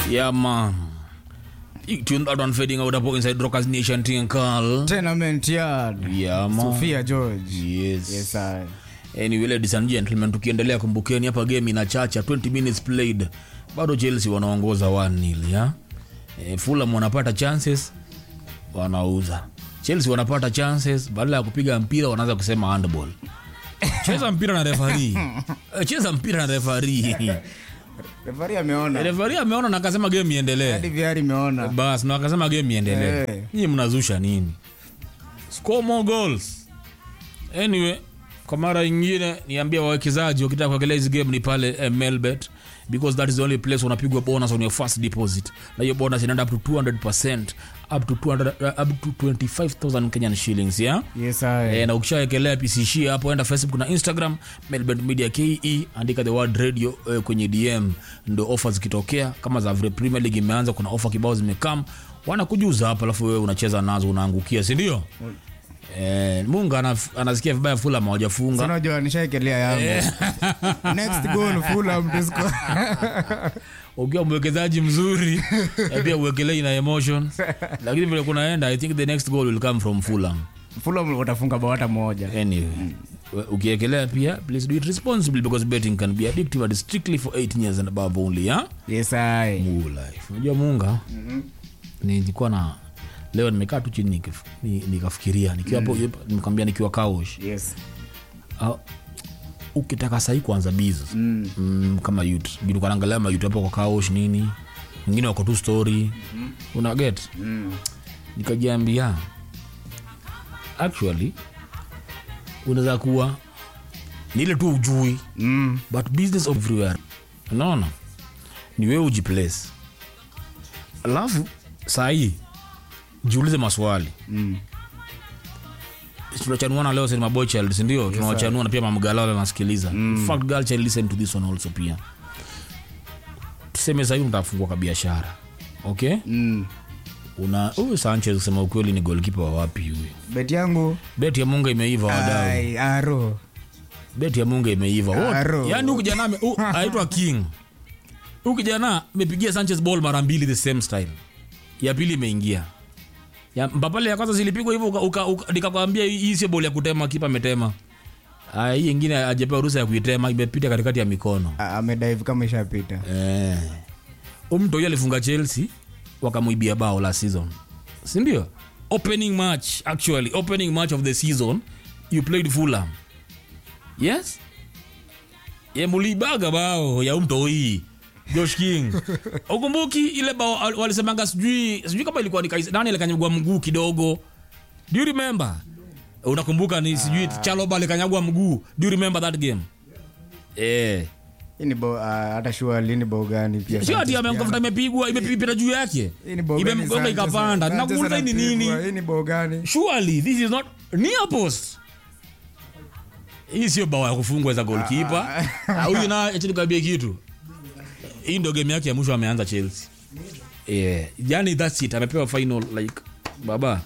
Yeah, man. You tune that one fading out hapo inside Rockers Nation thing call. Tenement Yard. Yeah, man. Sophia George. Yes. Yes, I. Anyway, ladies and gentlemen, tukiendelea kumbukeni hapa game inachacha 20 minutes played. Bado Chelsea wanaongoza 1-0 ya. E, Fulham wanapata chances wanauza. Chelsea wanapata chances badala ya kupiga mpira wanaanza kusema handball. Cheza mpira na referee. Eh, Cheza mpira na referee. Referee ameona. Referee ameona na akasema game iendelee. Hadi VR imeona. bas na wakasema game iendelee Eh. nyinyi mnazusha nini score more goals anyway kwa mara ingine niambia wawekezaji wakitaka kuekelea hizi game ni pale eh, melbet because that is the only place unapigwa bonus on your first deposit na hiyo bonus inaenda up to 200 up to 200, uh, up to 25000 kenyan shillings yeah? Yes, I. E, na ukishawekelea pcsh hapo enda facebook na instagram melbet media ke andika the word radio e, kwenye dm ndo ofa zikitokea kama za vile premier league imeanza kuna ofa kibao zimekam wanakujuza hapa alafu wewe unacheza nazo unaangukia sindio e, munga anaf- anasikia vibaya fula mawajafunga Unajua nishaekelea yangu. Next goal Fulham to score. ukiwa mwekezaji mzuri na pia uwekelei na emotion lakini vile kunaenda i think the next goal will come from fulham Fulham watafunga bao hata moja. anyway we- ukiekelea pia please do it responsibly because betting can be addictive and is strictly for 18 years and above only ya Yes, I. Muu life unajua munga nilikuwa na leo nimekaa tu chini nikif- ni- nikafikiria nikiwa hapo nimekwambia nikiwa kaosh Yes. uh, ukitaka sahii kuanza biz mm. mm, kama yut julikanaangalia mayut hapo kwa kaosh nini wengine wako tu story mm-hmm. una get Mm. nikajiambia actually unaweza kuwa ni ile tu ujui Mm. but business everywhere unaona ni wewe ujiplace alafu sahii jiulize maswali Mm. tunachanuana leo sema boy child sindio tunawachanua na pia mamgalala nasikiliza mm. fact girl child listen to this one also pia tuseme sahii unatafungua ka biashara okay Mm. una huyu sanchez kusema ukweli ni golkipa wa wapi huyu Bet yangu. beti ya munga imeiva wadau Ai, aro. beti ya munga imeiva Wote- Aro. yaani huyu kijana ame- huyu anaitwa king huyu kijana amepigia sanchez ball mara mbili the same style ya pili imeingia ya mpapale ya kwanza zilipigwa hivyo uka- uka- uka- nikakwambia hii hii sio ball ya kutema kipa ametema Aya, hii ingine ajapewa ruhusa ya kuitema imepita katikati ya mikono A- Amedive kama ishapita. eh. umto huyo alifunga chelsea wakamuibia bao la season sindio opening match actually opening match of the season you played fulham yes ye mulibaga bao ya umto hii josh king ukumbuki ile bao al- walisemanga sijui sijui kama ilikuwa ni Kais- nani alikanyagwa mguu kidogo do you remember unakumbuka ni sijui chaloba alikanyagwa mguu do you remember that game eh Hii ni bao ah, hata sure lini bao gani pia. sio ati Sanchez amemkafuta pia. imepigwa imepita juu yake Hii ni bao gani imemgonga Sanchez- ikapanda Sanchez nakuuliza hii ni anapigwa? nini Hii ni bao gani? surely this is not near post hii sio bao ya kufungwa za golkipa huyu na acha nikwambie kitu hii ndio game yake ya mwisho ameanza chelsea yeah. yani thats it amepewa final like baba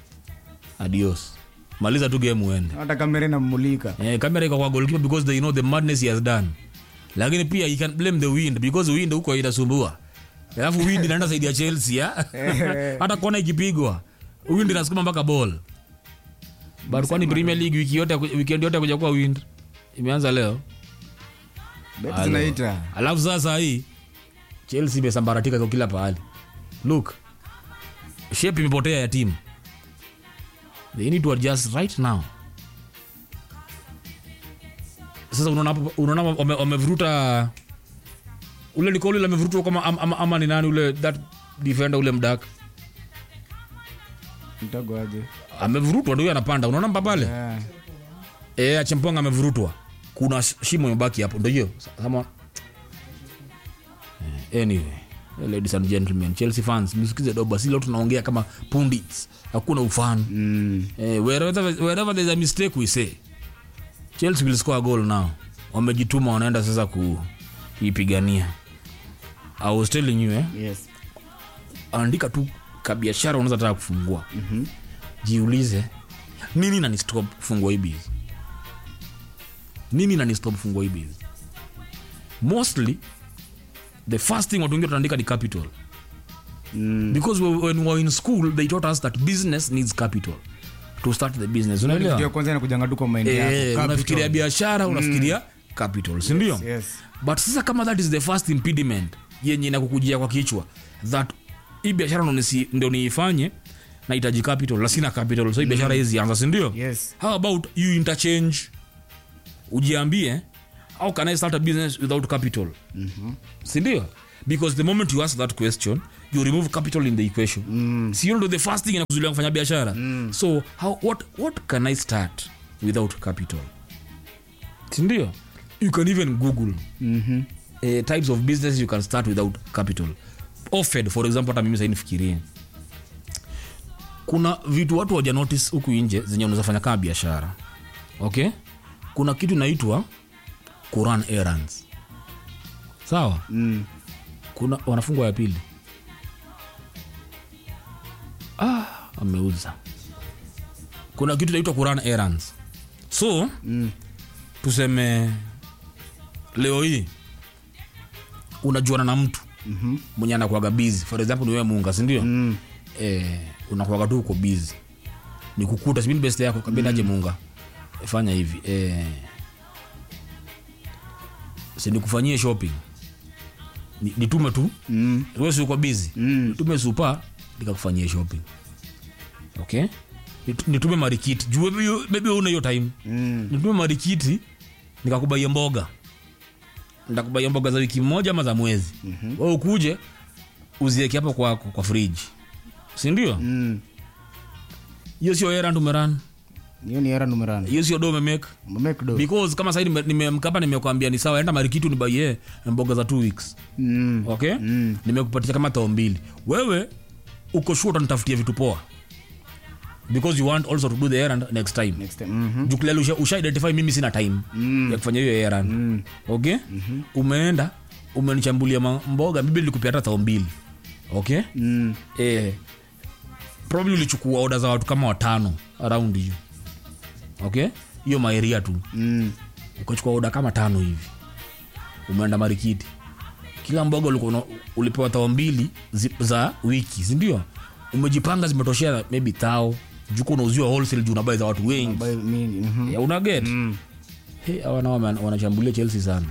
adios maliza tu game uende Hata kamera inamulika. eh, kamera iko kwa goalkeeper because they know the madness he has done lakini pia you can blame the wind because wind huko inasumbua alafu wind inaenda saidi ya chelsea ya? hata kona ikipigwa wind inasukuma mpaka ball but kwani premier league wiki yote weekend yote kuja kuwa wind imeanza leo Bet Alo. zinaita. alafu sasa hii chelsea imesambaratika kwa kila pahali look shape imepotea ya timu they need to adjust right now sasa unaona hapo- unaona wame- wamevuruta ule nikoli ule amevurutwa kama ama, ama, ama ni nani ule that defender ule mdak Mtago aje. amevurutwa ndio huyo anapanda unaona mpapale Yeah. e, achemponga amevurutwa kuna sh- shimo imebaki hapo ndo hiyo Sama... Eh, anyway eh, ladies and gentlemen chelsea fans msikize doba si leo tunaongea kama pundits hakuna ufan Mm. eh, wherever, wherever there's a mistake we say chelsea will score a goal now wamejituma wanaenda sasa kuipigania i was telling you eh, Yes. andika tu kabiashara unaweza taka kufungua mm-hmm. jiulize nini nanistop kufungua hii biz nini nanistop kufungua hii biz mostly the first thing watu wengi wataandika ni capital Mm. because we- when we were in school they taught us that business needs capital to start the business Kitu ya unaelewa kwanza inakujanga tu kwa mind eh, yako. Capital. unafikiria biashara unafikiria capital si ndio Yes. but sasa kama that is the first impediment yenye inakukujia kwa kichwa that hii biashara ndo nisi- ndo niifanye nahitaji capital na sina capital so hii biashara hizi anza sindio Yes. how about you interchange ujiambie how can i start a business without capital mm-hmm. sindio because the moment you ask that question you remove capital in the equation mm. sio ndo the first thing inakuzulia kufanya biashara mm. so how, what, what can i start without capital sindio you can even google Mhm. uh, types of business you can start without capital offered for example hata mimi sainifikirie kuna vitu watu waja notice huku nje zenye unaweza fanya kama biashara okay kuna kitu inaitwa kuran errands sawa Mm. kuna wanafungwa ya pili ah, ameuza kuna kitu inaitwa kuran errands so Mm. tuseme leo hii unajuana na mtu Mhm. mwenye anakuaga bizi for example niwewe munga sindio Mm. eh, unakuaga tu uko bizi nikukuta sibini best yako kabendaje munga eh, fanya hivi eh, sinikufanyie shopping Ni- nitume tu Mm. wewe si uko bizi Mm. nitume supa nikakufanyia shopping okay Nit- nitume marikiti juu maybe you- maybe una hiyo time Mm. nitume marikiti nikakubaia mboga ntakubaia mboga za wiki moja ama za mwezi mm-hmm. we ukuje uzieke hapo kwako kwa friji sindio Mm. hiyo sio erand umeran hiyo ni era numerano hiyo sio do umemake make do because kama sahii nimemkapa nimekwambia ni sawa enda marikiti unibaie mboga za two weeks Mm. okay Mm. nimekupatia kama tao mbili wewe uko sure utanitafutia vitu poa because you want also to do the errand next time next time Mhm. jukulali usha, usha identify mimi sina time Mm. ya kufanya hiyo errand Mm. okay umeenda umenichambulia ma- mboga bibi nilikupia hata tao mbili okay Mm. eh, probably ulichukua oda za watu kama watano around you okay hiyo maeria tu Mm. ukachukua oda kama tano hivi umeenda marikiti kila mboga ulikuwa una- ulipewa tao mbili zi, za wiki sindio umejipanga zimetoshea maybe tao juku unauziwa wholesale juu unabai za watu wengi By me, mhm. ya unaget Mm. hey, hawa nao wana- wanashambulia chelsea sana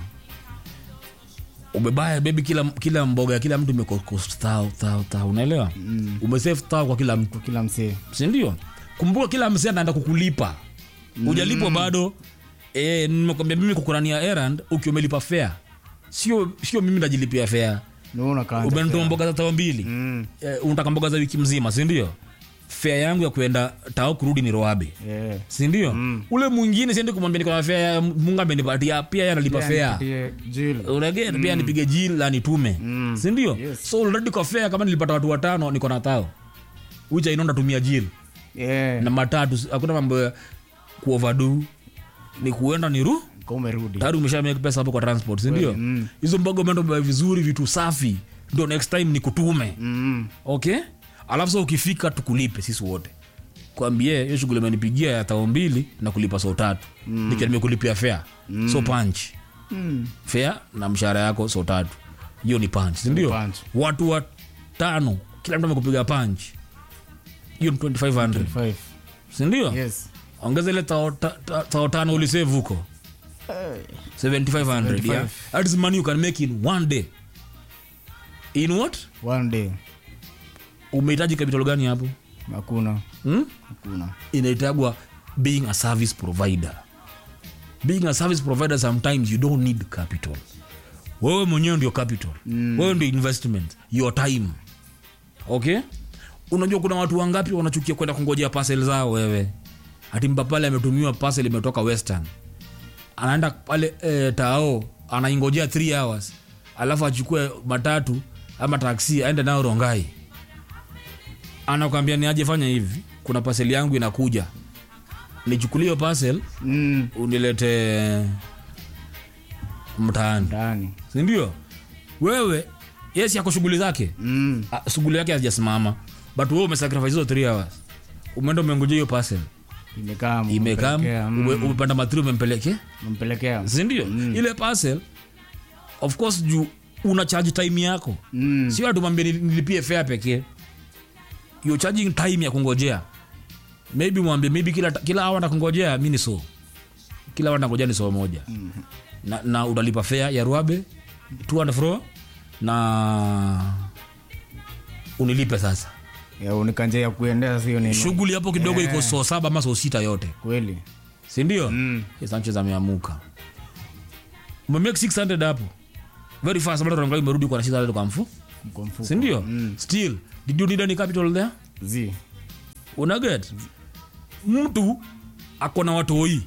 umebaya bebi kila, kila mboga ya kila mtu imekost thao thao thao unaelewa mm. umesave thao kwa kila mtu Kwa kila msee sindio kumbuka kila msee anaenda kukulipa ujalipwa bado e, nimekwambia mimi kukurania errand ukiwa umelipa fare sio sio mimi najilipia fare Naona kaanza umenitoa fare. mboga za tao mbili Mm. e, unataka mboga za wiki mzima sindio fare yangu ya kuenda tao kurudi ni roabe Yeah. sindio mm. ule mwingine siende kumwambia niko na fare ya mungu amenipatia pia yeye analipa Yeah, fare nipatie jil. unaget pia nipige jil la nitume Mm. sindio Yes. so already kwa fare kama nilipata watu watano niko na tao ucha inaonda tumia jil Yeah. na matatu hakuna mambo ya kuovadu ni kuenda ni ru Kwa umerudi tayari umesha make pesa hapo kwa transport sindio mm. hizo mboga umeenda umebeba vizuri vitu safi ndo next time ni kutume Mm. okay alafu sa ukifika tukulipe sisi wote kwambie hiyo shughuli amenipigia ya tao mbili na kulipa so tatu mm. nikia nimekulipia fea mm. so punch Mm. fea na mshahara yako so tatu hiyo ni punch sindio Punch. watu watano kila mtu amekupiga punch hiyo ni 2500 Five. sindio Yes. ongeza ile tao ta- ta- tao tano ulisave huko 7500 yeah? 75. that is money you can make in one day in what One day. umehitaji capital gani hapo Hakuna. hmm? Hakuna. inaitagwa being a service provider being a service provider sometimes you don't need capital wewe mwenyewe ndio capital mm. wewe ndio investment your time okay unajua kuna watu wangapi wanachukia kwenda kungojea parcel zao wewe hati mpapale ametumiwa parcel imetoka western anaenda pale e, tao anaingojea 3 hours alafu achukue matatu ama taksi aende nayo rongai anakwambia ni aje fanya hivi kuna pasel yangu inakuja nichukulie hiyo parcel Mm. unilete mtaani Ndani. sindio wewe yes yako shughuli zake Mm. Ah, shughuli yake hazijasimama but wewe umesacrifice hizo 3 hours umeenda umengoja hiyo parcel Imekaa. imekam umempelekea, mm. ume- umepanda matri umempeleke Umempelekea. sindio ile parcel of course juu una charge time yako Mm. sio atumwambie nilipie fare pekee you're charging time ya kungojea maybe mwambie maybe kila kila hour na kungojea mi ni so kila hour nangojea ni so moja na, na utalipa fare ya ruabe to and fro na unilipe sasa Ya unikanje ya kuendea sio nini. shughuli hapo kidogo iko so saba ama so sita yote Kweli. sindio mm. sanchez ameamuka umemake 600 hapo very fast bado tunaangalia umerudi kwa na 600 kwa mfu Mko mfuko. sindio still did you need any capital there Zi. unaget mtu ako na watoi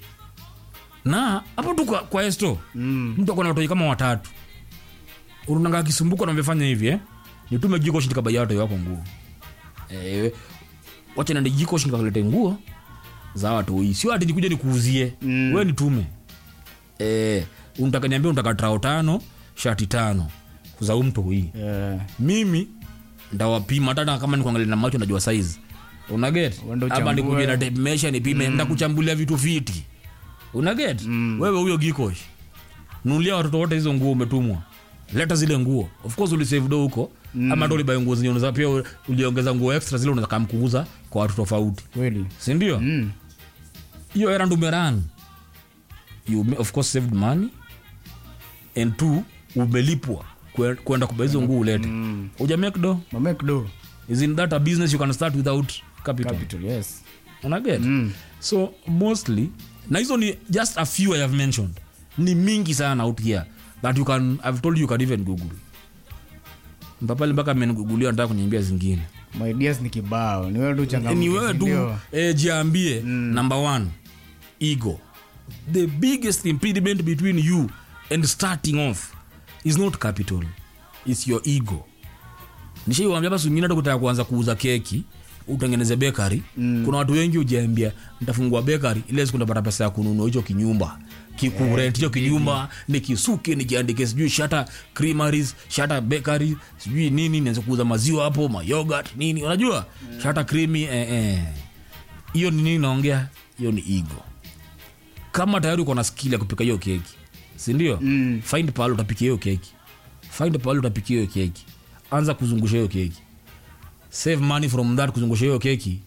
na hapo tu kwa, kwa esto Mm. mtu ako na watoi kama watatu unanga akisumbuka na amefanya hivi eh? nitume jiko shindikabaya watoi wako nguo eh, wacha nende jiko shindikakulete nguo za watoi sio ati nikuja nikuuzie Mm. we nitume eh, unataka niambia unataka trao tano shati tano za umtoi Eh, mimi ndawapima hata kama nikuangalia na macho najua size unaget Uende ama uchambue. nikuje na tape measure nipime ndakuchambulia vitu fiti unaget wewe huyo gikosh nulia watoto wote hizo nguo umetumwa leta zile nguo of course ulisave do huko ama ndo ulibai nguo zenye unaweza pia uliongeza nguo extra zile unaweza kamkuuza kwa watu tofauti kweli. sindio Mm. hiyo era ndumeran you ma- of course saved money and two umelipwa kwe- kwenda kuba hizo nguo ulete Mm. ujamake do Mamake do. isn't that a business you can start without capital, Capital, yes. unaget Mm. so mostly na hizo ni just a few i have mentioned ni mingi sana out here that you can i've told you you can even google mpapali mpaka amenigugulia nataka kuniambia zingine My ideas ni kibao. Ni wewe tu changamoto. ni wewe tu ndio? eh, jiambie number one ego the biggest impediment between you and starting off is not capital is your ego nishaiwambia basi mingine hata kutaka kuanza kuuza keki utengeneze bekari mm. kuna watu wengi ujiambia nitafungua bekari ile siku ndapata pesa ya kununua hicho kinyumba kikurent hicho kinyumba nikisuke nikiandike sijui shata creameries shata bakery sijui nini nianze kuuza maziwa hapo mayogat nini unajua shata creamy eh, eh. hiyo ni nini naongea hiyo ni ego kama tayari uko na skill ya kupika hiyo keki sindio Mm. find pahali utapikia hiyo keki find pahali utapikia hiyo keki anza kuzungusha hiyo keki save money from that kuzungusha hiyo keki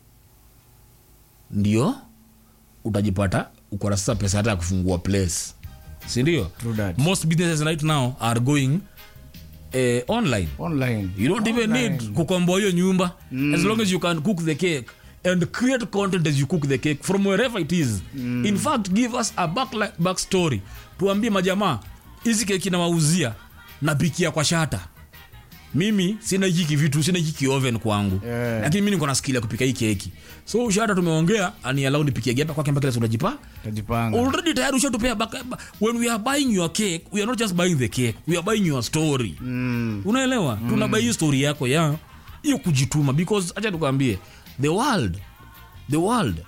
ndio utajipata uko na sasa pesa hata ya kufungua place sindio True that. most businesses right now are going eh, online Online. you don't even Online. need kukomboa hiyo nyumba mm. as long as you can cook the cake and create content as you cook the cake from wherever it is mm. in fact give us a back, back story tuambie majamaa hizi keki nawauzia napikia kwa shata mimi sina hiki vitu sina hiki oven kwangu Yeah. lakini mi niko na skill ya kupika hii keki so shata tumeongea anialau nipikie gepa kwake mpaka kila siku najipa Tajipanga. already tayari ushatupea baka- ba- when we are buying your cake we are not just buying the cake we are buying your story Mm. unaelewa mm. tunabai hii story yako ya hiyo kujituma because acha tukwambie the world the world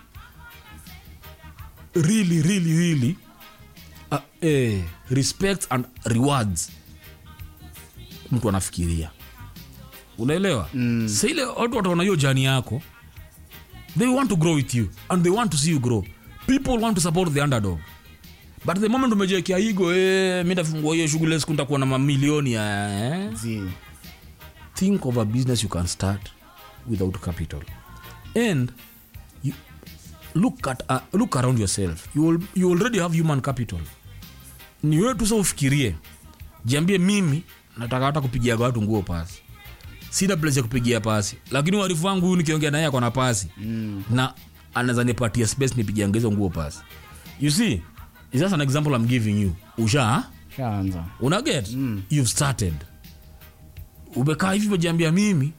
really really really uh, eh, respects and rewards mtu anafikiria unaelewa mm. sa ile watu wataona hiyo jani yako they want to grow with you and they want to see you grow people want to support the underdog but the moment umejiekea igo eh, mi tafungua hiyo shughuli siku ntakuwa na mamilioni ya eh? Zi. think of a business you can start without capital and you look at uh, look around yourself you, will, you already have human capital ni wewe tu sa ufikirie jiambie mimi nataka hata kupigiaga watu nguo pasi sina place ya kupigia pasi lakini warifu wangu huyu nikiongea naye akona pasi mm. na anaweza nipatia space nipigiange hizo nguo pasi you see is just an example i'm giving you usha Shaanza. unaget mm. you've started umekaa hivi umejiambia mimi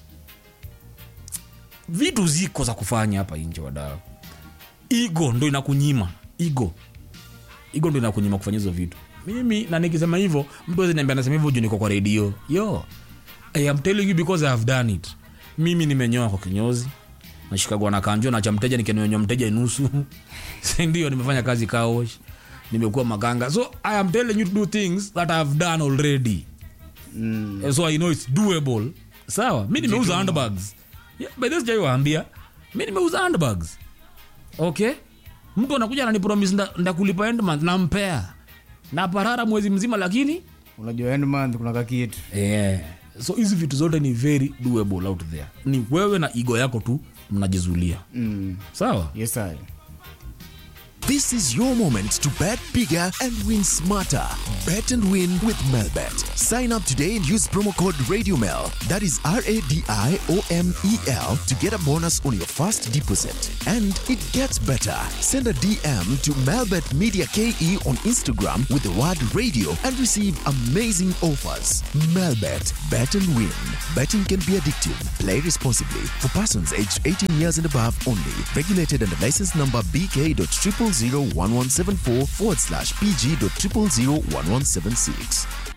vitu ziko za kufanya hapa nje wadao igo ndo inakunyima igo igo ndo inakunyima kufanya hizo vitu mimi na nikisema hivyo mtu awezi niambia nasema hivyo juu niko kwa redio yo I am telling you because I have done it mimi nimenyoa kwa kinyozi nashikagwa na kanjo nacha mteja nikinyonyoa mteja nusu sindio nimefanya kazi kaosh nimekuwa maganga so i am telling you to do things that i have done already Mm. Eh, so i know it's doable sawa mi nimeuza handbags yeah, by this jaiwaambia mi nimeuza handbags okay mtu anakuja ananipromis nda- ndakulipa end month nampea na parara mwezi mzima lakini unajua end month kuna kakitu yeah. so hizi vitu zote ni very doable out there ni wewe na igo yako tu mnajizulia mm. sawa yes I. This is your moment to bet bigger and win smarter. Bet and win with Melbet. Sign up today and use promo code RadioMel. That is R A D I O M E L to get a bonus on your first deposit. And it gets better. Send a DM to Melbet Media KE on Instagram with the word radio and receive amazing offers. Melbet. Bet and win. Betting can be addictive. Play responsibly. For persons aged 18 years and above only. Regulated under license number BK.0001174 forward slash PG.0001176.